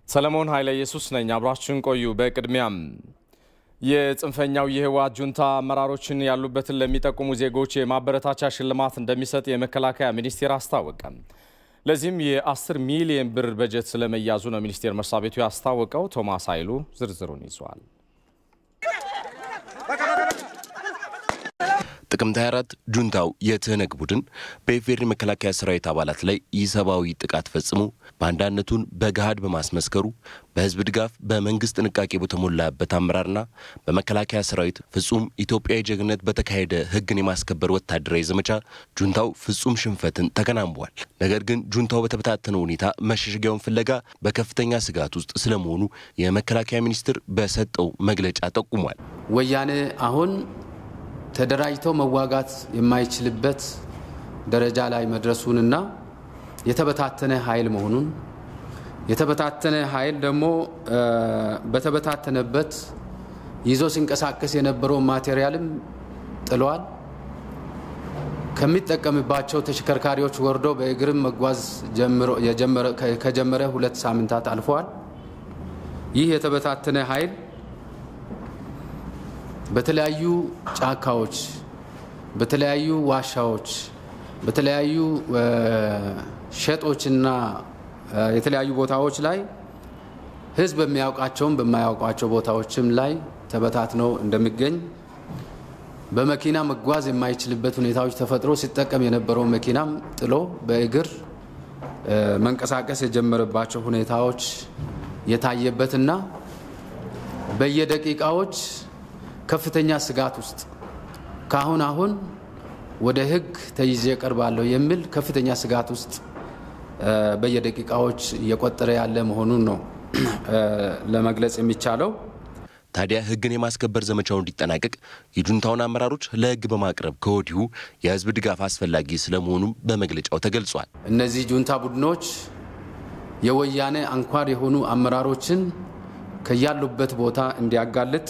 ሰለሞን ኃይለ ኢየሱስ ነኝ። አብራችሁን ቆዩ። በቅድሚያም የጽንፈኛው የህወሓት ጁንታ አመራሮችን ያሉበትን ለሚጠቁሙ ዜጎች የማበረታቻ ሽልማት እንደሚሰጥ የመከላከያ ሚኒስቴር አስታወቀ። ለዚህም የ10 ሚሊዮን ብር በጀት ስለመያዙ ነው ሚኒስቴር መስሪያ ቤቱ ያስታወቀው። ቶማስ ኃይሉ ዝርዝሩን ይዟል። ጥቅምት 24 ጁንታው የትህነግ ቡድን በኢፌዴሪ መከላከያ ሰራዊት አባላት ላይ ኢሰብአዊ ጥቃት ፈጽሞ ባንዳነቱን በገሃድ በማስመስከሩ በህዝብ ድጋፍ በመንግስት ጥንቃቄ በተሞላበት አመራርና በመከላከያ ሰራዊት ፍጹም ኢትዮጵያዊ ጀግንነት በተካሄደ ህግን የማስከበር ወታደራዊ ዘመቻ ጁንታው ፍጹም ሽንፈትን ተከናንቧል። ነገር ግን ጁንታው በተበታተነ ሁኔታ መሸሸጊያውን ፍለጋ በከፍተኛ ስጋት ውስጥ ስለመሆኑ የመከላከያ ሚኒስቴር በሰጠው መግለጫ ጠቁሟል። ወያኔ አሁን ተደራጅተው መዋጋት የማይችልበት ደረጃ ላይ መድረሱንና የተበታተነ ኃይል መሆኑን የተበታተነ ኃይል ደግሞ በተበታተነበት ይዞ ሲንቀሳቀስ የነበረውን ማቴሪያልም ጥሏል። ከሚጠቀምባቸው ተሽከርካሪዎች ወርዶ በእግርም መጓዝ ከጀመረ ሁለት ሳምንታት አልፈዋል። ይህ የተበታተነ ኃይል በተለያዩ ጫካዎች፣ በተለያዩ ዋሻዎች፣ በተለያዩ ሸጦችና የተለያዩ ቦታዎች ላይ ህዝብ በሚያውቃቸውም በማያውቋቸው ቦታዎችም ላይ ተበታትነው እንደሚገኝ በመኪና መጓዝ የማይችልበት ሁኔታዎች ተፈጥሮ ሲጠቀም የነበረውን መኪናም ጥሎ በእግር መንቀሳቀስ የጀመረባቸው ሁኔታዎች የታየበትና በየደቂቃዎች ከፍተኛ ስጋት ውስጥ ከአሁን አሁን ወደ ህግ ተይዤ እቀርባለሁ የሚል ከፍተኛ ስጋት ውስጥ በየደቂቃዎች እየቆጠረ ያለ መሆኑን ነው ለመግለጽ የሚቻለው። ታዲያ ህግን የማስከበር ዘመቻው እንዲጠናቀቅ የጁንታውን አመራሮች ለህግ በማቅረብ ከወዲሁ የህዝብ ድጋፍ አስፈላጊ ስለመሆኑም በመግለጫው ተገልጿል። እነዚህ ጁንታ ቡድኖች የወያኔ አንኳር የሆኑ አመራሮችን ከያሉበት ቦታ እንዲያጋልጥ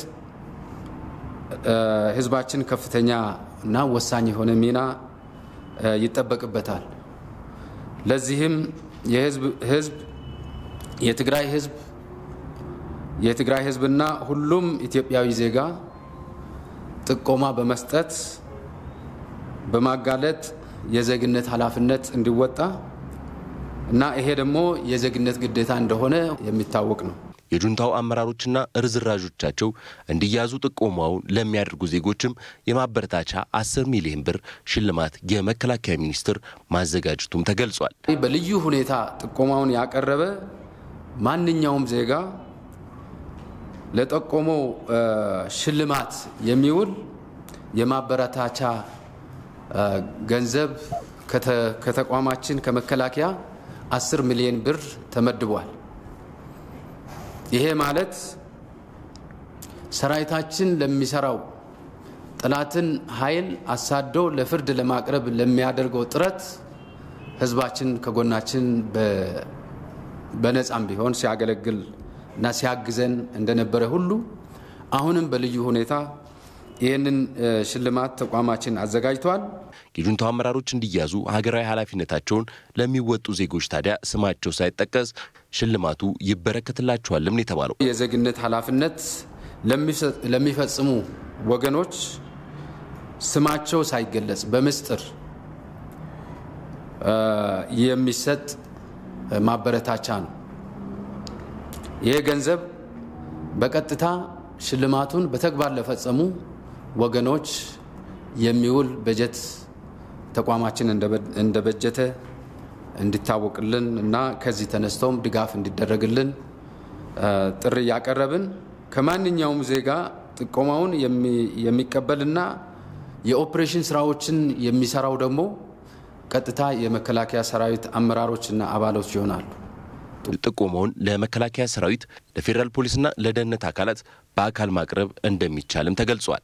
ህዝባችን ከፍተኛ እና ወሳኝ የሆነ ሚና ይጠበቅበታል። ለዚህም የህዝብ የትግራይ ህዝብ የትግራይ ህዝብና ሁሉም ኢትዮጵያዊ ዜጋ ጥቆማ በመስጠት በማጋለጥ የዜግነት ኃላፊነት እንዲወጣ እና ይሄ ደግሞ የዜግነት ግዴታ እንደሆነ የሚታወቅ ነው። የጁንታው አመራሮችና ርዝራዦቻቸው እንዲያዙ ጥቆማውን ለሚያደርጉ ዜጎችም የማበረታቻ 10 ሚሊዮን ብር ሽልማት የመከላከያ ሚኒስቴር ማዘጋጀቱም ተገልጿል። በልዩ ሁኔታ ጥቆማውን ያቀረበ ማንኛውም ዜጋ ለጠቆመው ሽልማት የሚውል የማበረታቻ ገንዘብ ከተቋማችን ከመከላከያ 10 ሚሊዮን ብር ተመድቧል። ይሄ ማለት ሰራዊታችን ለሚሰራው ጠላትን ኃይል አሳዶ ለፍርድ ለማቅረብ ለሚያደርገው ጥረት ህዝባችን ከጎናችን በነፃም ቢሆን ሲያገለግል እና ሲያግዘን እንደነበረ ሁሉ አሁንም በልዩ ሁኔታ ይህንን ሽልማት ተቋማችን አዘጋጅቷል። የጁንታው አመራሮች እንዲያዙ ሀገራዊ ኃላፊነታቸውን ለሚወጡ ዜጎች ታዲያ ስማቸው ሳይጠቀስ ሽልማቱ ይበረከትላቸዋልም ነው የተባለው። የዜግነት ኃላፊነት ለሚፈጽሙ ወገኖች ስማቸው ሳይገለጽ በምስጢር የሚሰጥ ማበረታቻ ነው። ይህ ገንዘብ በቀጥታ ሽልማቱን በተግባር ለፈጸሙ ወገኖች የሚውል በጀት ተቋማችን እንደበጀተ እንዲታወቅልን እና ከዚህ ተነስተውም ድጋፍ እንዲደረግልን ጥሪ እያቀረብን ከማንኛውም ዜጋ ጥቆማውን የሚቀበልና የኦፕሬሽን ስራዎችን የሚሰራው ደግሞ ቀጥታ የመከላከያ ሰራዊት አመራሮችና አባሎች ይሆናሉ። ጥቆማውን ለመከላከያ ሰራዊት፣ ለፌዴራል ፖሊስና ለደህንነት አካላት በአካል ማቅረብ እንደሚቻልም ተገልጿል።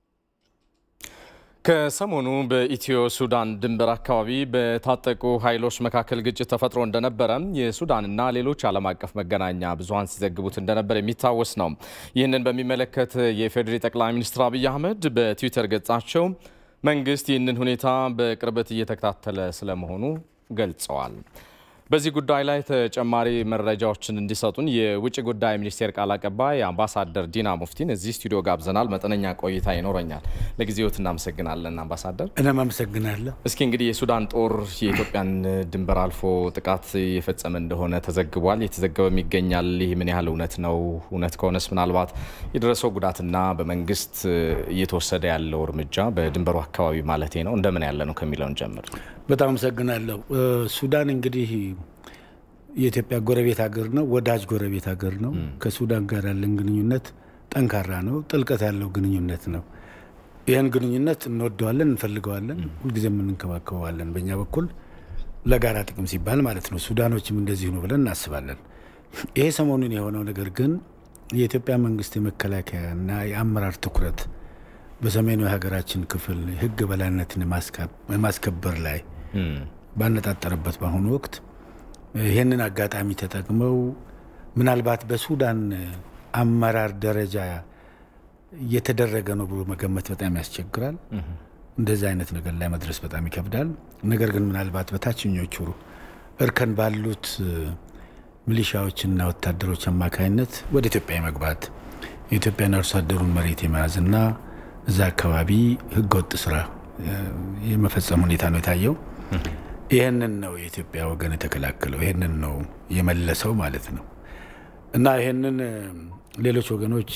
ከሰሞኑ በኢትዮ ሱዳን ድንበር አካባቢ በታጠቁ ኃይሎች መካከል ግጭት ተፈጥሮ እንደነበረ የሱዳንና ሌሎች ዓለም አቀፍ መገናኛ ብዙኃን ሲዘግቡት እንደነበር የሚታወስ ነው። ይህንን በሚመለከት የፌዴሪ ጠቅላይ ሚኒስትር አብይ አህመድ በትዊተር ገጻቸው መንግስት ይህንን ሁኔታ በቅርበት እየተከታተለ ስለመሆኑ ገልጸዋል። በዚህ ጉዳይ ላይ ተጨማሪ መረጃዎችን እንዲሰጡን የውጭ ጉዳይ ሚኒስቴር ቃል አቀባይ አምባሳደር ዲና ሙፍቲን እዚህ ስቱዲዮ ጋብዘናል። መጠነኛ ቆይታ ይኖረኛል። ለጊዜዎት እናመሰግናለን አምባሳደር። እኔም አመሰግናለሁ። እስኪ እንግዲህ የሱዳን ጦር የኢትዮጵያን ድንበር አልፎ ጥቃት የፈጸመ እንደሆነ ተዘግቧል፣ የተዘገበም ይገኛል። ይህ ምን ያህል እውነት ነው? እውነት ከሆነስ ምናልባት የደረሰው ጉዳትና በመንግስት እየተወሰደ ያለው እርምጃ በድንበሩ አካባቢ ማለት ነው እንደምን ያለ ነው ከሚለውን ጀምር። በጣም አመሰግናለሁ። ሱዳን እንግዲህ የኢትዮጵያ ጎረቤት ሀገር ነው፣ ወዳጅ ጎረቤት ሀገር ነው። ከሱዳን ጋር ያለን ግንኙነት ጠንካራ ነው፣ ጥልቀት ያለው ግንኙነት ነው። ይህን ግንኙነት እንወደዋለን፣ እንፈልገዋለን፣ ሁልጊዜም እንንከባከበዋለን። በእኛ በኩል ለጋራ ጥቅም ሲባል ማለት ነው። ሱዳኖችም እንደዚሁ ነው ብለን እናስባለን። ይሄ ሰሞኑን የሆነው ነገር ግን የኢትዮጵያ መንግስት የመከላከያና የአመራር ትኩረት በሰሜኑ የሀገራችን ክፍል ህግ በላይነትን የማስከበር ላይ ባነጣጠረበት በአሁኑ ወቅት ይህንን አጋጣሚ ተጠቅመው ምናልባት በሱዳን አመራር ደረጃ እየተደረገ ነው ብሎ መገመት በጣም ያስቸግራል። እንደዚህ አይነት ነገር ላይ መድረስ በጣም ይከብዳል። ነገር ግን ምናልባት በታችኞቹ እርከን ባሉት ሚሊሻዎችና ወታደሮች አማካኝነት ወደ ኢትዮጵያ የመግባት የኢትዮጵያን አርሶ አደሩን መሬት የመያዝና እዛ አካባቢ ህገወጥ ስራ የመፈጸም ሁኔታ ነው የታየው። ይህንን ነው የኢትዮጵያ ወገን የተከላከለው፣ ይህንን ነው የመለሰው ማለት ነው እና ይህንን ሌሎች ወገኖች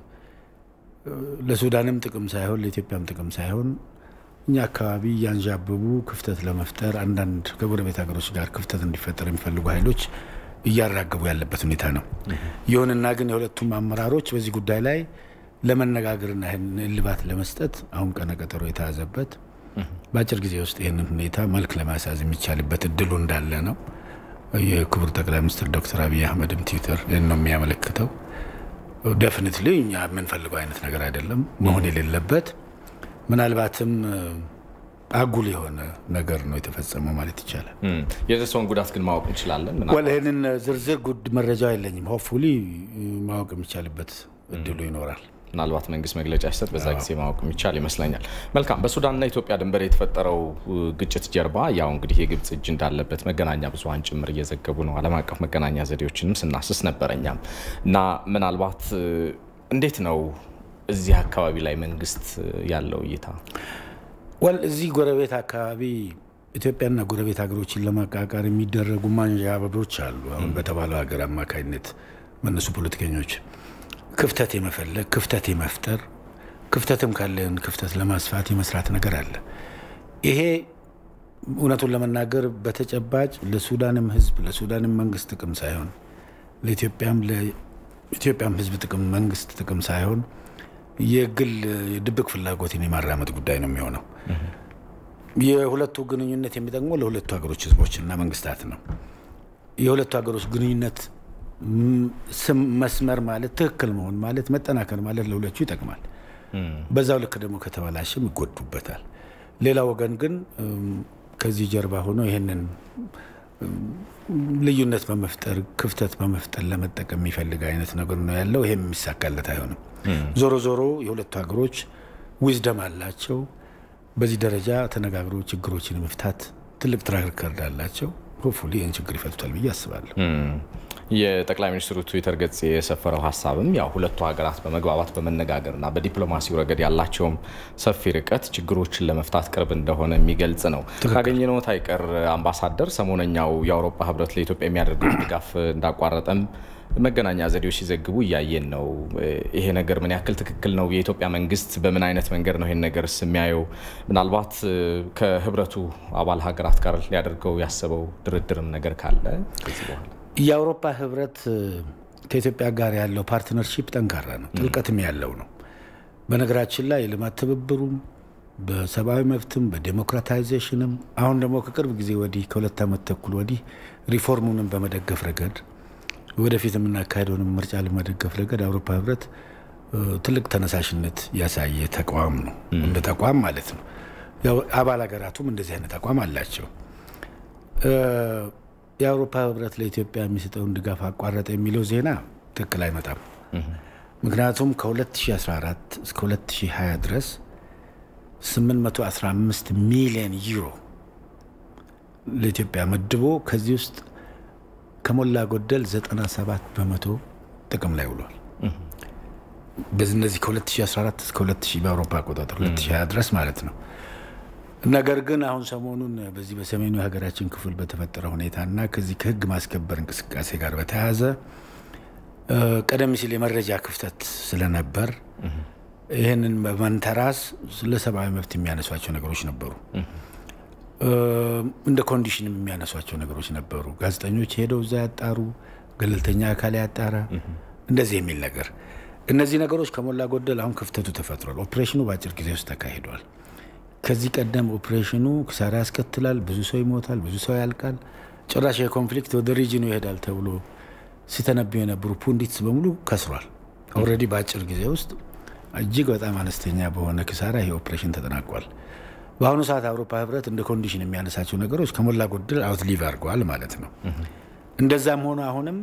ለሱዳንም ጥቅም ሳይሆን ለኢትዮጵያም ጥቅም ሳይሆን እኛ አካባቢ እያንዣበቡ ክፍተት ለመፍጠር አንዳንድ ከጎረቤት ሀገሮች ጋር ክፍተት እንዲፈጠር የሚፈልጉ ኃይሎች እያራገቡ ያለበት ሁኔታ ነው። ይሁንና ግን የሁለቱም አመራሮች በዚህ ጉዳይ ላይ ለመነጋገርና ይህን እልባት ለመስጠት አሁን ቀነ ቀጠሮ የተያዘበት በአጭር ጊዜ ውስጥ ይህንን ሁኔታ መልክ ለማስያዝ የሚቻልበት እድሉ እንዳለ ነው። የክቡር ጠቅላይ ሚኒስትር ዶክተር አብይ አህመድም ትዊተር ይህን ነው የሚያመለክተው። ደፍኒትሊ እኛ የምንፈልገው አይነት ነገር አይደለም መሆን የሌለበት ምናልባትም አጉል የሆነ ነገር ነው የተፈጸመው ማለት ይቻላል። የደረሰውን ጉዳት ግን ማወቅ እንችላለን። ወል ይህንን ዝርዝር ጉድ መረጃው የለኝም። ሆፕፉሊ ማወቅ የሚቻልበት እድሉ ይኖራል። ምናልባት መንግስት መግለጫ ሲሰጥ በዛ ጊዜ ማወቅ የሚቻል ይመስለኛል። መልካም። በሱዳንና ኢትዮጵያ ድንበር የተፈጠረው ግጭት ጀርባ ያው እንግዲህ የግብጽ እጅ እንዳለበት መገናኛ ብዙኃን ጭምር እየዘገቡ ነው። ዓለም አቀፍ መገናኛ ዘዴዎችንም ስናስስ ነበር እኛም እና ምናልባት እንዴት ነው እዚህ አካባቢ ላይ መንግስት ያለው እይታ? ወል እዚህ ጎረቤት አካባቢ ኢትዮጵያና ጎረቤት ሀገሮችን ለማቃቃር የሚደረጉ ማንዣበቦች አሉ። አሁን በተባለው ሀገር አማካኝነት መነሱ ፖለቲከኞች ክፍተት የመፈለግ ክፍተት የመፍጠር ክፍተትም ካለን ክፍተት ለማስፋት የመስራት ነገር አለ። ይሄ እውነቱን ለመናገር በተጨባጭ ለሱዳንም ሕዝብ ለሱዳንም መንግስት ጥቅም ሳይሆን ለኢትዮጵያም ለኢትዮጵያም ሕዝብ ጥቅም መንግስት ጥቅም ሳይሆን የግል የድብቅ ፍላጎትን የማራመድ ጉዳይ ነው የሚሆነው። የሁለቱ ግንኙነት የሚጠቅመው ለሁለቱ ሀገሮች ሕዝቦችና መንግስታት ነው። የሁለቱ ሀገሮች ግንኙነት ስም መስመር ማለት ትክክል መሆን ማለት መጠናከር ማለት ለሁለቱ ይጠቅማል። በዛው ልክ ደግሞ ከተበላሽም ይጎዱበታል። ሌላ ወገን ግን ከዚህ ጀርባ ሆኖ ይህንን ልዩነት በመፍጠር ክፍተት በመፍጠር ለመጠቀም የሚፈልግ አይነት ነገር ነው ያለው። ይሄም የሚሳካለት አይሆንም። ዞሮ ዞሮ የሁለቱ ሀገሮች ዊዝደም አላቸው። በዚህ ደረጃ ተነጋግሮ ችግሮችን መፍታት ትልቅ ትራክ ሪከርድ አላቸው። ሆፕፉሊ ይህን ችግር ይፈቱታል ብዬ አስባለሁ። የጠቅላይ ሚኒስትሩ ትዊተር ገጽ የሰፈረው ሀሳብም ያው ሁለቱ ሀገራት በመግባባት በመነጋገርና በዲፕሎማሲው ረገድ ያላቸውም ሰፊ ርቀት ችግሮችን ለመፍታት ቅርብ እንደሆነ የሚገልጽ ነው። ካገኘነው አይቀር አምባሳደር፣ ሰሞነኛው የአውሮፓ ህብረት ለኢትዮጵያ የሚያደርገው ድጋፍ እንዳቋረጠም መገናኛ ዘዴዎች ሲዘግቡ እያየን ነው። ይሄ ነገር ምን ያክል ትክክል ነው? የኢትዮጵያ መንግስት በምን አይነት መንገድ ነው ይሄን ነገር የሚያየው? ምናልባት ከህብረቱ አባል ሀገራት ጋር ሊያደርገው ያሰበው ድርድርም ነገር ካለ ከዚህ በኋላ የአውሮፓ ህብረት ከኢትዮጵያ ጋር ያለው ፓርትነርሺፕ ጠንካራ ነው፣ ጥልቀትም ያለው ነው። በነገራችን ላይ የልማት ትብብሩም በሰብአዊ መብትም በዴሞክራታይዜሽንም አሁን ደግሞ ከቅርብ ጊዜ ወዲህ ከሁለት ዓመት ተኩል ወዲህ ሪፎርሙንም በመደገፍ ረገድ ወደፊት የምናካሄደውን ምርጫ ለመደገፍ ረገድ አውሮፓ ህብረት ትልቅ ተነሳሽነት ያሳየ ተቋም ነው፣ እንደ ተቋም ማለት ነው። አባል ሀገራቱም እንደዚህ አይነት አቋም አላቸው። የአውሮፓ ህብረት ለኢትዮጵያ የሚሰጠውን ድጋፍ አቋረጠ የሚለው ዜና ትክክል አይመጣም። ምክንያቱም ከ2014 እስከ 2020 ድረስ 815 ሚሊዮን ዩሮ ለኢትዮጵያ መድቦ ከዚህ ውስጥ ከሞላ ጎደል 97 በመቶ ጥቅም ላይ ውሏል። በዚህ እነዚህ ከ2014 እስከ 2000 በአውሮፓ አቆጣጠር 2020 ድረስ ማለት ነው። ነገር ግን አሁን ሰሞኑን በዚህ በሰሜኑ የሀገራችን ክፍል በተፈጠረ ሁኔታና ከዚህ ከህግ ማስከበር እንቅስቃሴ ጋር በተያያዘ ቀደም ሲል የመረጃ ክፍተት ስለነበር ይህንን በመንተራስ ስለ ሰብአዊ መብት የሚያነሷቸው ነገሮች ነበሩ። እንደ ኮንዲሽንም የሚያነሷቸው ነገሮች ነበሩ። ጋዜጠኞች ሄደው እዛ ያጣሩ፣ ገለልተኛ አካል ያጣራ፣ እንደዚህ የሚል ነገር። እነዚህ ነገሮች ከሞላ ጎደል አሁን ክፍተቱ ተፈጥሯል። ኦፕሬሽኑ በአጭር ጊዜ ውስጥ ተካሂዷል። ከዚህ ቀደም ኦፕሬሽኑ ክሳራ ያስከትላል፣ ብዙ ሰው ይሞታል፣ ብዙ ሰው ያልቃል፣ ጭራሽ የኮንፍሊክት ወደ ሪጅኑ ይሄዳል ተብሎ ሲተነብዩ የነበሩ ፑንዲትስ በሙሉ ከስሯል። ኦልሬዲ በአጭር ጊዜ ውስጥ እጅግ በጣም አነስተኛ በሆነ ክሳራ ይሄ ኦፕሬሽን ተጠናቋል። በአሁኑ ሰዓት አውሮፓ ህብረት እንደ ኮንዲሽን የሚያነሳቸው ነገሮች ከሞላ ጎደል አውትሊቭ አድርገዋል ማለት ነው። እንደዛም ሆኖ አሁንም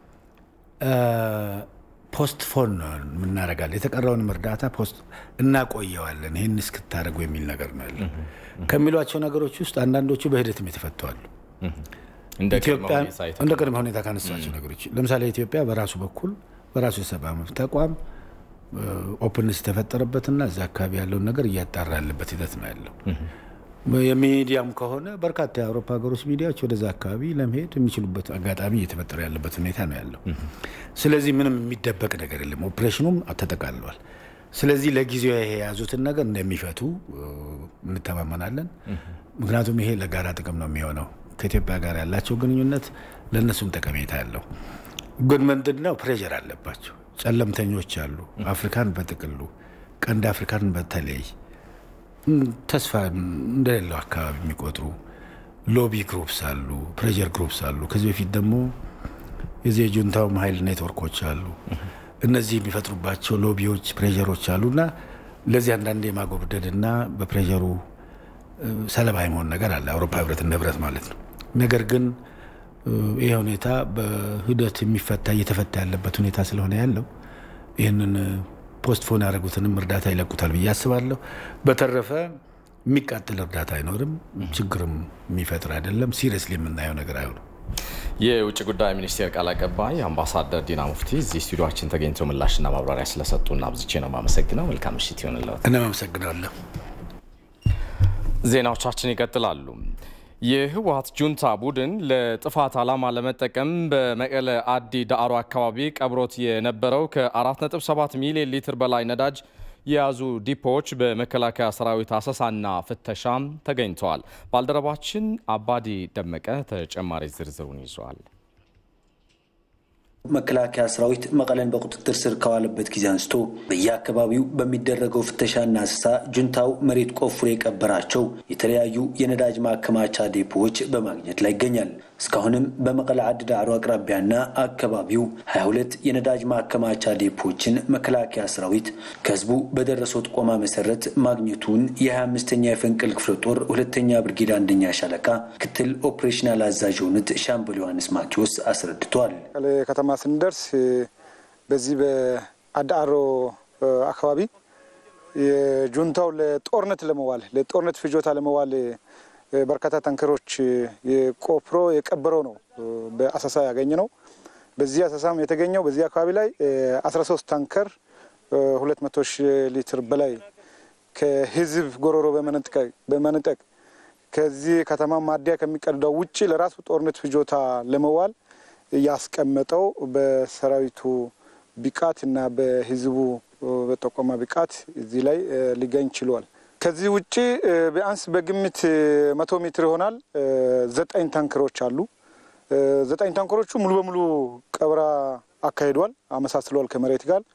ፖስት ፎን የምናደርጋለን የተቀረውንም እርዳታ ፖስት እናቆየዋለን ይህን እስክታደርጉ የሚል ነገር ነው ያለ ከሚሏቸው ነገሮች ውስጥ አንዳንዶቹ በሂደትም የተፈተዋሉ። እንደ ቅድመ ሁኔታ ካነሳቸው ነገሮች ለምሳሌ ኢትዮጵያ በራሱ በኩል በራሱ የሰብአዊ መብት ተቋም ኦፕንስ የተፈጠረበትና እዛ አካባቢ ያለውን ነገር እያጣራ ያለበት ሂደት ነው ያለው። የሚዲያም ከሆነ በርካታ የአውሮፓ ሀገሮች ሚዲያዎች ወደዛ አካባቢ ለመሄድ የሚችሉበት አጋጣሚ እየተፈጠረ ያለበት ሁኔታ ነው ያለው። ስለዚህ ምንም የሚደበቅ ነገር የለም። ኦፕሬሽኑም ተጠቃልሏል። ስለዚህ ለጊዜው ይሄ የያዙትን ነገር እንደሚፈቱ እንተማመናለን። ምክንያቱም ይሄ ለጋራ ጥቅም ነው የሚሆነው። ከኢትዮጵያ ጋር ያላቸው ግንኙነት ለእነሱም ጠቀሜታ ያለው ግን ምንድን ነው ፕሬዠር አለባቸው። ጨለምተኞች አሉ። አፍሪካን በጥቅሉ ቀንድ አፍሪካን በተለይ ተስፋ እንደሌለው አካባቢ የሚቆጥሩ ሎቢ ግሩፕስ አሉ፣ ፕሬዠር ግሩፕስ አሉ። ከዚህ በፊት ደግሞ የዚህ የጁንታውም ሀይል ኔትወርኮች አሉ። እነዚህ የሚፈጥሩባቸው ሎቢዎች፣ ፕሬዠሮች አሉ እና ለዚህ አንዳንድ የማጎብደድ እና በፕሬዠሩ ሰለባ የመሆን ነገር አለ። አውሮፓ ህብረት እንደ ህብረት ማለት ነው። ነገር ግን ይህ ሁኔታ በሂደት የሚፈታ እየተፈታ ያለበት ሁኔታ ስለሆነ ያለው ይህንን ፖስትፎን ያደረጉትንም እርዳታ ይለቁታል ብዬ አስባለሁ። በተረፈ የሚቃጥል እርዳታ አይኖርም፣ ችግርም የሚፈጥር አይደለም። ሲሪየስሊ የምናየው ነገር አይሆንም። የውጭ ጉዳይ ሚኒስቴር ቃል አቀባይ አምባሳደር ዲና ሙፍቲ እዚህ ስቱዲዮችን ተገኝተው ምላሽና ማብራሪያ ስለሰጡና አብዝቼ ነው የማመሰግነው። መልካም ምሽት ይሆንለት። እኔም አመሰግናለሁ። ዜናዎቻችን ይቀጥላሉ። የህወሀት ጁንታ ቡድን ለጥፋት ዓላማ ለመጠቀም በመቀለ አዲ ዳዕሮ አካባቢ ቀብሮት የነበረው ከ4.7 ሚሊዮን ሊትር በላይ ነዳጅ የያዙ ዲፖዎች በመከላከያ ሰራዊት አሰሳና ፍተሻም ተገኝተዋል። ባልደረባችን አባዲ ደመቀ ተጨማሪ ዝርዝሩን ይዟል። መከላከያ ሰራዊት መቀለን በቁጥጥር ስር ከዋለበት ጊዜ አንስቶ በየአካባቢው በሚደረገው ፍተሻና አሰሳ ጁንታው መሬት ቆፍሮ የቀበራቸው የተለያዩ የነዳጅ ማከማቻ ዴፖዎች በማግኘት ላይ ይገኛል። እስካሁንም በመቀለ አዲ ዳዕሮ አቅራቢያና አካባቢው 22 የነዳጅ ማከማቻ ዴፖዎችን መከላከያ ሰራዊት ከህዝቡ በደረሰው ጥቆማ መሰረት ማግኘቱን የ25ኛ የፈንቅል ክፍለ ጦር ሁለተኛ ብርጌድ አንደኛ ሻለቃ ክትል ኦፕሬሽናል አዛዥ የሆኑት ሻምበል ዮሐንስ ማቴዎስ አስረድተዋል። ከተማ ስንደርስ በዚህ በአዳአሮ አካባቢ የጁንታው ለጦርነት ለመዋል ለጦርነት ፍጆታ ለመዋል በርካታ ታንከሮች የቆፍሮ የቀበረው ነው በአሰሳ ያገኘ ነው። በዚህ አሰሳም የተገኘው በዚህ አካባቢ ላይ 13 ታንከር 200 ሺህ ሊትር በላይ ከህዝብ ጎሮሮ በመነጠቅ ከዚህ ከተማ ማደያ ከሚቀዳው ውጭ ለራሱ ጦርነት ፍጆታ ለመዋል ያስቀመጠው በሰራዊቱ ብቃት እና በህዝቡ በጠቆማ ብቃት እዚህ ላይ ሊገኝ ችሏል። ከዚህ ውጭ ቢያንስ በግምት መቶ ሜትር ይሆናል ዘጠኝ ታንከሮች አሉ። ዘጠኝ ታንከሮቹ ሙሉ በሙሉ ቀብራ አካሂዷል፣ አመሳስለዋል ከመሬት ጋር።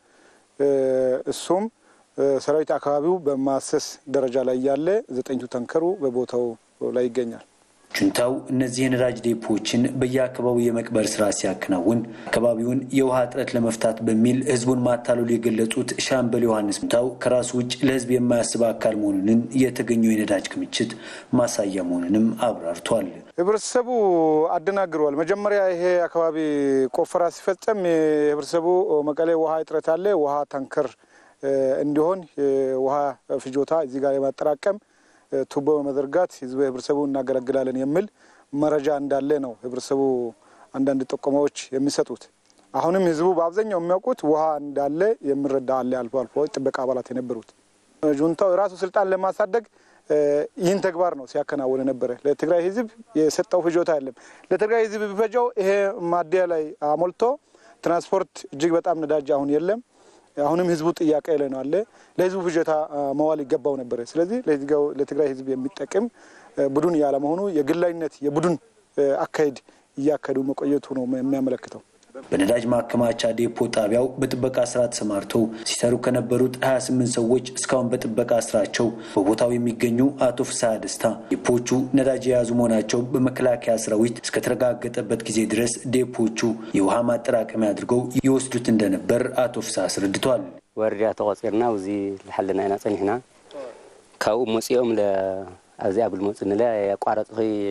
እሱም ሰራዊት አካባቢው በማሰስ ደረጃ ላይ ያለ ዘጠኝቱ ታንከሩ በቦታው ላይ ይገኛል። ጁንታው እነዚህ የነዳጅ ዴፖዎችን በየአካባቢው የመቅበር ስራ ሲያከናውን አካባቢውን የውሃ እጥረት ለመፍታት በሚል ህዝቡን ማታለሉ የገለጹት ሻምበል ዮሐንስ ጁንታው ከራሱ ውጭ ለህዝብ የማያስብ አካል መሆኑንን የተገኘው የነዳጅ ክምችት ማሳያ መሆኑንም አብራርቷል። ህብረተሰቡ አደናግረዋል። መጀመሪያ ይሄ አካባቢ ቆፈራ ሲፈጸም የህብረተሰቡ መቀሌ ውሃ እጥረት አለ፣ ውሃ ታንከር እንዲሆን ውሃ ፍጆታ እዚህ ጋር የማጠራቀም ቱቦ በመዘርጋት ህዝብ ህብረተሰቡ እናገለግላለን የሚል መረጃ እንዳለ ነው ህብረተሰቡ አንዳንድ ጥቆማዎች የሚሰጡት። አሁንም ህዝቡ በአብዛኛው የሚያውቁት ውሃ እንዳለ የሚረዳ አለ። አልፎ አልፎ ጥበቃ አባላት የነበሩት ጁንታው የራሱ ስልጣን ለማሳደግ ይህን ተግባር ነው ሲያከናውን ነበረ። ለትግራይ ህዝብ የሰጠው ፍጆታ የለም። ለትግራይ ህዝብ ቢፈጀው ይሄ ማደያ ላይ አሞልቶ ትራንስፖርት እጅግ በጣም ነዳጅ አሁን የለም። አሁንም ህዝቡ ጥያቄ ላይ ነው አለ። ለህዝቡ ፍጆታ መዋል ይገባው ነበረ። ስለዚህ ለትግራይ ህዝብ የሚጠቅም ቡድን ያለመሆኑ የግላዊነት የቡድን አካሄድ እያካሄዱ መቆየቱ ነው የሚያመለክተው። በነዳጅ ማከማቻ ዴፖ ጣቢያው በጥበቃ ስራ ተሰማርተው ሲሰሩ ከነበሩት 28 ሰዎች እስካሁን በጥበቃ ስራቸው በቦታው የሚገኙ አቶ ፍስሐ ደስታ ዴፖቹ ነዳጅ የያዙ መሆናቸው በመከላከያ ሰራዊት እስከተረጋገጠበት ጊዜ ድረስ ዴፖቹ የውሃ ማጠራቀሚያ አድርገው ይወስዱት እንደነበር አቶ ፍስሐ አስረድተዋል። ወረዳ ተቆፂርና እዚ ዝሓለና ኢና ፀኒሕና ካብኡ መፂኦም ኣብዚኣ ብልመፁ ንለ የቋረፅ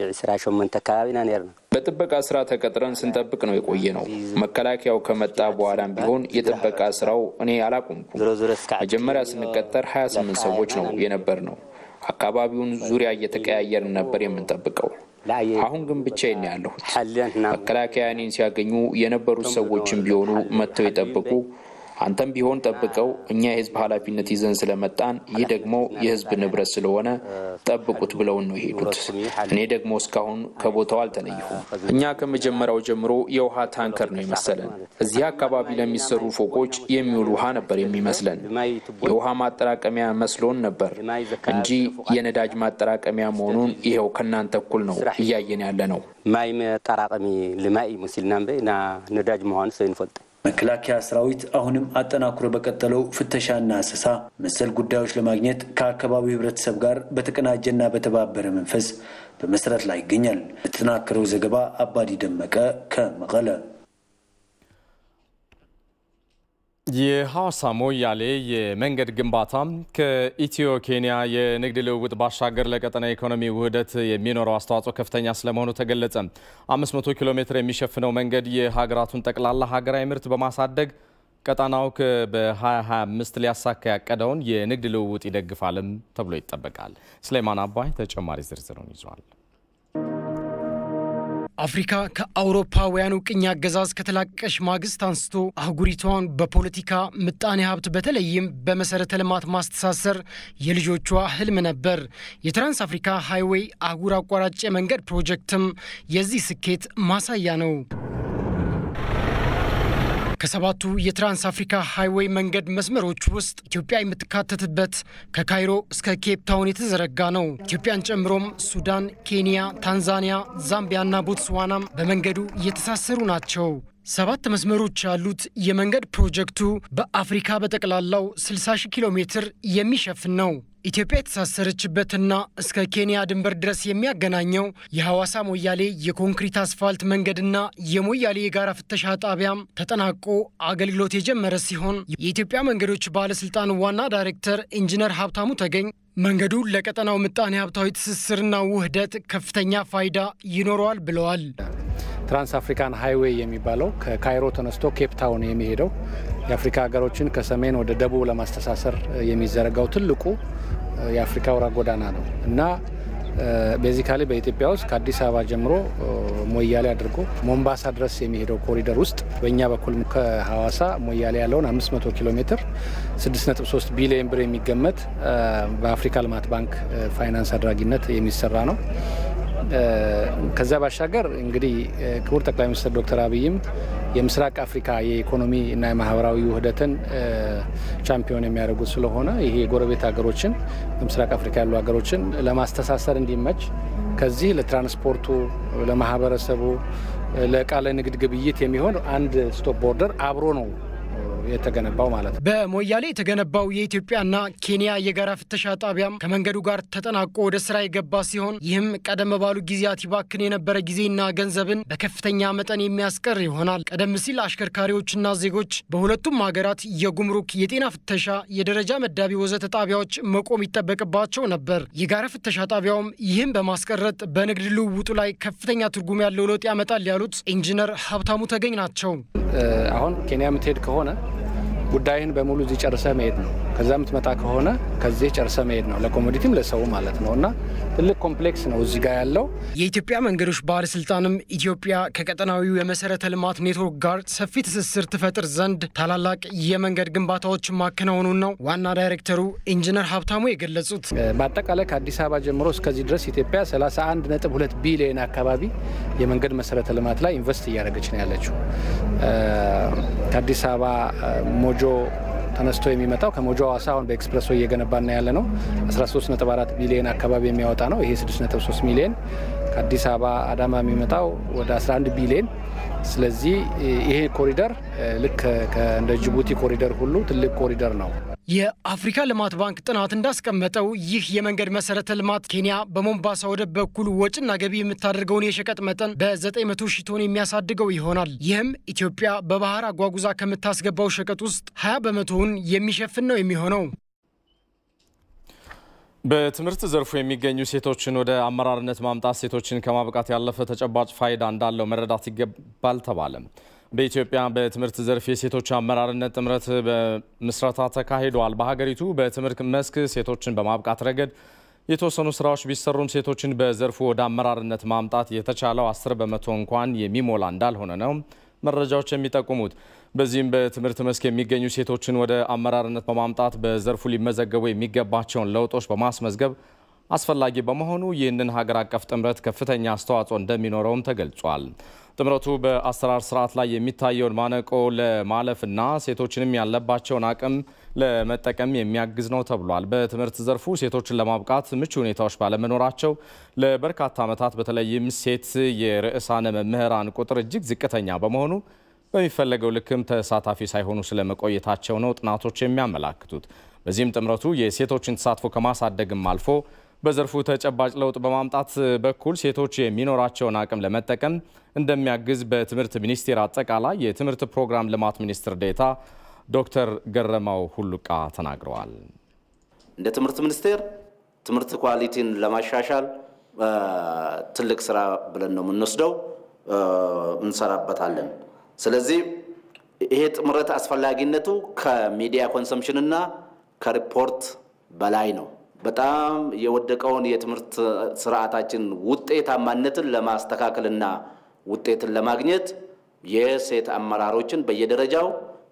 28 አካባቢና ነርና በጥበቃ ስራ ተቀጥረን ስንጠብቅ ነው የቆየ ነው። መከላከያው ከመጣ በኋላም ቢሆን የጥበቃ ስራው እኔ አላቆምኩም። መጀመሪያ ስንቀጠር 28 ሰዎች ነው የነበር ነው። አካባቢውን ዙሪያ እየተቀያየርን ነበር የምንጠብቀው። አሁን ግን ብቻዬን ያለሁት። መከላከያ እኔን ሲያገኙ የነበሩት ሰዎችም ቢሆኑ መጥተው የጠብቁ አንተም ቢሆን ጠብቀው እኛ የህዝብ ኃላፊነት ይዘን ስለመጣን ይህ ደግሞ የህዝብ ንብረት ስለሆነ ጠብቁት ብለውን ነው የሄዱት። እኔ ደግሞ እስካሁን ከቦታው አልተለየሁም። እኛ ከመጀመሪያው ጀምሮ የውሃ ታንከር ነው የመሰለን። እዚህ አካባቢ ለሚሰሩ ፎቆች የሚውል ውሃ ነበር የሚመስለን። የውሃ ማጠራቀሚያ መስሎን ነበር እንጂ የነዳጅ ማጠራቀሚያ መሆኑን ይኸው ከእናንተ እኩል ነው እያየን ያለ ነው። ማይ መጠራቀሚ ልማይ ሙሲልና ና ነዳጅ መሆኑ ሰው ይንፈልጥ መከላከያ ሰራዊት አሁንም አጠናክሮ በቀጠለው ፍተሻና አሰሳ መሰል ጉዳዮች ለማግኘት ከአካባቢው ህብረተሰብ ጋር በተቀናጀና በተባበረ መንፈስ በመስራት ላይ ይገኛል። ለተጠናከረው ዘገባ አባዲ ደመቀ ከመቀለ። የሐዋሳ ሞያሌ የመንገድ ግንባታ ከኢትዮ ኬንያ የንግድ ልውውጥ ባሻገር ለቀጠና ኢኮኖሚ ውህደት የሚኖረው አስተዋጽኦ ከፍተኛ ስለመሆኑ ተገለጸ። 500 ኪሎ ሜትር የሚሸፍነው መንገድ የሀገራቱን ጠቅላላ ሀገራዊ ምርት በማሳደግ ቀጣናው በ2025 ሊያሳካ ያቀደውን የንግድ ልውውጥ ይደግፋልም ተብሎ ይጠበቃል። ስሌማን አባይ ተጨማሪ ዝርዝሩን ይዟል። አፍሪካ ከአውሮፓውያኑ ቅኝ አገዛዝ ከተላቀቀች ማግስት አንስቶ አህጉሪቷን በፖለቲካ ምጣኔ ሀብት በተለይም በመሰረተ ልማት ማስተሳሰር የልጆቿ ህልም ነበር። የትራንስ አፍሪካ ሃይዌይ አህጉር አቋራጭ የመንገድ ፕሮጀክትም የዚህ ስኬት ማሳያ ነው። ከሰባቱ የትራንስ አፍሪካ ሃይዌይ መንገድ መስመሮች ውስጥ ኢትዮጵያ የምትካተትበት ከካይሮ እስከ ኬፕ ታውን የተዘረጋ ነው። ኢትዮጵያን ጨምሮም ሱዳን፣ ኬንያ፣ ታንዛኒያ፣ ዛምቢያና ቦትስዋናም በመንገዱ እየተሳሰሩ ናቸው። ሰባት መስመሮች ያሉት የመንገድ ፕሮጀክቱ በአፍሪካ በጠቅላላው 60 ሺህ ኪሎ ሜትር የሚሸፍን ነው። ኢትዮጵያ የተሳሰረችበትና እስከ ኬንያ ድንበር ድረስ የሚያገናኘው የሐዋሳ ሞያሌ የኮንክሪት አስፋልት መንገድና የሞያሌ የጋራ ፍተሻ ጣቢያም ተጠናቆ አገልግሎት የጀመረ ሲሆን የኢትዮጵያ መንገዶች ባለስልጣን ዋና ዳይሬክተር ኢንጂነር ሀብታሙ ተገኝ መንገዱ ለቀጠናው ምጣኔ ሀብታዊ ትስስርና ውህደት ከፍተኛ ፋይዳ ይኖረዋል ብለዋል። ትራንስ አፍሪካን ሃይዌይ የሚባለው ከካይሮ ተነስቶ ኬፕ ታውን የሚሄደው የአፍሪካ ሀገሮችን ከሰሜን ወደ ደቡብ ለማስተሳሰር የሚዘረጋው ትልቁ የአፍሪካ አውራ ጎዳና ነው እና ቤዚካሊ በኢትዮጵያ ውስጥ ከአዲስ አበባ ጀምሮ ሞያሌ አድርጎ ሞምባሳ ድረስ የሚሄደው ኮሪደር ውስጥ በእኛ በኩል ከሐዋሳ ሞያሌ ያለውን 500 ኪሎ ሜትር 6.3 ቢሊዮን ብር የሚገመት በአፍሪካ ልማት ባንክ ፋይናንስ አድራጊነት የሚሰራ ነው። ከዛ ባሻገር እንግዲህ ክቡር ጠቅላይ ሚኒስትር ዶክተር አብይም የምስራቅ አፍሪካ የኢኮኖሚ እና የማህበራዊ ውህደትን ቻምፒዮን የሚያደርጉት ስለሆነ ይሄ የጎረቤት ሀገሮችን በምስራቅ አፍሪካ ያሉ ሀገሮችን ለማስተሳሰር እንዲመች ከዚህ ለትራንስፖርቱ፣ ለማህበረሰቡ፣ ለእቃ ለንግድ ግብይት የሚሆን አንድ ስቶፕ ቦርደር አብሮ ነው የተገነባው ማለት ነው። በሞያሌ የተገነባው የኢትዮጵያና ኬንያ የጋራ ፍተሻ ጣቢያም ከመንገዱ ጋር ተጠናቆ ወደ ስራ የገባ ሲሆን ይህም ቀደም ባሉ ጊዜያት ይባክን የነበረ ጊዜና ገንዘብን በከፍተኛ መጠን የሚያስቀር ይሆናል። ቀደም ሲል አሽከርካሪዎችና ዜጎች በሁለቱም ሀገራት የጉምሩክ፣ የጤና ፍተሻ፣ የደረጃ መዳቢ ወዘተ ጣቢያዎች መቆም ይጠበቅባቸው ነበር። የጋራ ፍተሻ ጣቢያውም ይህም በማስቀረት በንግድ ልውውጡ ላይ ከፍተኛ ትርጉም ያለው ለውጥ ያመጣል ያሉት ኢንጂነር ሀብታሙ ተገኝ ናቸው። አሁን ኬንያ የምትሄድ ከሆነ ጉዳይህን በሙሉ እዚህ ጨርሰ መሄድ ነው። ከዛ የምትመጣ ከሆነ ከዚህ ጨርሰ መሄድ ነው፣ ለኮሞዲቲም ለሰው ማለት ነው። እና ትልቅ ኮምፕሌክስ ነው እዚህ ጋር ያለው። የኢትዮጵያ መንገዶች ባለስልጣንም ኢትዮጵያ ከቀጠናዊው የመሰረተ ልማት ኔትወርክ ጋር ሰፊ ትስስር ትፈጥር ዘንድ ታላላቅ የመንገድ ግንባታዎች ማከናወኑን ነው ዋና ዳይሬክተሩ ኢንጂነር ሀብታሙ የገለጹት። በአጠቃላይ ከአዲስ አበባ ጀምሮ እስከዚህ ድረስ ኢትዮጵያ 31.2 ቢሊዮን አካባቢ የመንገድ መሰረተ ልማት ላይ ኢንቨስት እያደረገች ነው ያለችው። ከአዲስ አበባ ሞጆ ተነስቶ የሚመጣው ከሞጆ ሀዋሳ አሁን በኤክስፕረስ ወይ እየገነባና ያለ ነው 13.4 ቢሊዮን አካባቢ የሚያወጣ ነው። ይሄ 6.3 ሚሊዮን ከአዲስ አበባ አዳማ የሚመጣው ወደ 11 ቢሊዮን። ስለዚህ ይሄ ኮሪደር ልክ እንደ ጅቡቲ ኮሪደር ሁሉ ትልቅ ኮሪደር ነው። የአፍሪካ ልማት ባንክ ጥናት እንዳስቀመጠው ይህ የመንገድ መሰረተ ልማት ኬንያ በሞምባሳ ወደብ በኩል ወጪና ገቢ የምታደርገውን የሸቀጥ መጠን በ900 ሺህ ቶን የሚያሳድገው ይሆናል። ይህም ኢትዮጵያ በባህር አጓጉዛ ከምታስገባው ሸቀጥ ውስጥ 20 በመቶውን የሚሸፍን ነው የሚሆነው። በትምህርት ዘርፉ የሚገኙ ሴቶችን ወደ አመራርነት ማምጣት ሴቶችን ከማብቃት ያለፈ ተጨባጭ ፋይዳ እንዳለው መረዳት ይገባል ተባለ። በኢትዮጵያ በትምህርት ዘርፍ የሴቶች አመራርነት ጥምረት በምስረታ ተካሂደዋል። በሀገሪቱ በትምህርት መስክ ሴቶችን በማብቃት ረገድ የተወሰኑ ስራዎች ቢሰሩም ሴቶችን በዘርፉ ወደ አመራርነት ማምጣት የተቻለው አስር በመቶ እንኳን የሚሞላ እንዳልሆነ ነው መረጃዎች የሚጠቁሙት። በዚህም በትምህርት መስክ የሚገኙ ሴቶችን ወደ አመራርነት በማምጣት በዘርፉ ሊመዘገቡ የሚገባቸውን ለውጦች በማስመዝገብ አስፈላጊ በመሆኑ ይህንን ሀገር አቀፍ ጥምረት ከፍተኛ አስተዋጽኦ እንደሚኖረውም ተገልጿል። ጥምረቱ በአሰራር ስርዓት ላይ የሚታየውን ማነቆ ለማለፍና ሴቶችንም ያለባቸውን አቅም ለመጠቀም የሚያግዝ ነው ተብሏል። በትምህርት ዘርፉ ሴቶችን ለማብቃት ምቹ ሁኔታዎች ባለመኖራቸው ለበርካታ ዓመታት በተለይም ሴት የርዕሳነ መምህራን ቁጥር እጅግ ዝቅተኛ በመሆኑ በሚፈለገው ልክም ተሳታፊ ሳይሆኑ ስለመቆየታቸው ነው ጥናቶች የሚያመላክቱት። በዚህም ጥምረቱ የሴቶችን ተሳትፎ ከማሳደግም አልፎ በዘርፉ ተጨባጭ ለውጥ በማምጣት በኩል ሴቶች የሚኖራቸውን አቅም ለመጠቀም እንደሚያግዝ በትምህርት ሚኒስቴር አጠቃላይ የትምህርት ፕሮግራም ልማት ሚኒስትር ዴኤታ ዶክተር ገረማው ሁሉቃ ተናግረዋል። እንደ ትምህርት ሚኒስቴር ትምህርት ኳሊቲን ለማሻሻል ትልቅ ስራ ብለን ነው የምንወስደው፣ እንሰራበታለን። ስለዚህ ይሄ ጥምረት አስፈላጊነቱ ከሚዲያ ኮንሰምሽን እና ከሪፖርት በላይ ነው። በጣም የወደቀውን የትምህርት ስርዓታችን ውጤታማነትን ለማስተካከልና ውጤትን ለማግኘት የሴት አመራሮችን በየደረጃው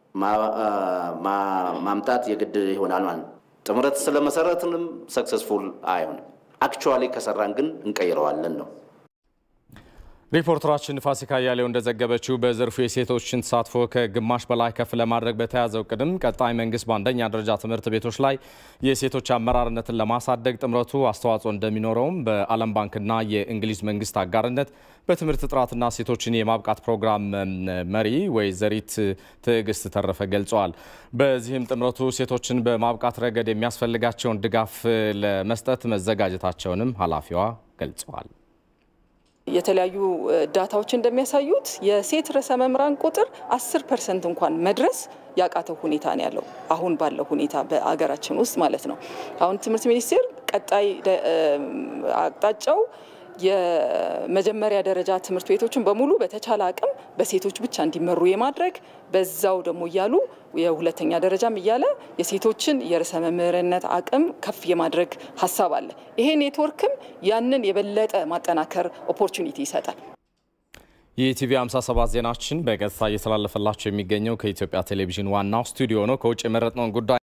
ማምጣት የግድ ይሆናል ማለት ነው። ጥምረት ስለመሰረትንም ሰክሰስፉል አይሆንም። አክቹዋሊ ከሰራን ግን እንቀይረዋለን ነው። ሪፖርተራችን ፋሲካ እያሌው እንደዘገበችው በዘርፉ የሴቶችን ተሳትፎ ከግማሽ በላይ ከፍ ለማድረግ በተያዘው ቅድም ቀጣይ መንግስት በአንደኛ ደረጃ ትምህርት ቤቶች ላይ የሴቶች አመራርነትን ለማሳደግ ጥምረቱ አስተዋጽኦ እንደሚኖረውም በዓለም ባንክና የእንግሊዝ መንግስት አጋርነት በትምህርት ጥራትና ሴቶችን የማብቃት ፕሮግራም መሪ ወይዘሪት ትዕግስት ተረፈ ገልጸዋል። በዚህም ጥምረቱ ሴቶችን በማብቃት ረገድ የሚያስፈልጋቸውን ድጋፍ ለመስጠት መዘጋጀታቸውንም ኃላፊዋ ገልጸዋል። የተለያዩ ዳታዎች እንደሚያሳዩት የሴት ርዕሰ መምህራን ቁጥር አስር ፐርሰንት እንኳን መድረስ ያቃተው ሁኔታ ነው ያለው አሁን ባለው ሁኔታ በአገራችን ውስጥ ማለት ነው። አሁን ትምህርት ሚኒስቴር ቀጣይ አቅጣጫው የመጀመሪያ ደረጃ ትምህርት ቤቶችን በሙሉ በተቻለ አቅም በሴቶች ብቻ እንዲመሩ የማድረግ በዛው ደግሞ እያሉ የሁለተኛ ደረጃም እያለ የሴቶችን የርዕሰ መምህርነት አቅም ከፍ የማድረግ ሀሳብ አለ። ይሄ ኔትወርክም ያንን የበለጠ ማጠናከር ኦፖርቹኒቲ ይሰጣል። የኢቲቪ 57 ዜናችን በቀጥታ እየተላለፈላቸው የሚገኘው ከኢትዮጵያ ቴሌቪዥን ዋናው ስቱዲዮ ነው። ከውጭ የመረጥነውን ጉዳይ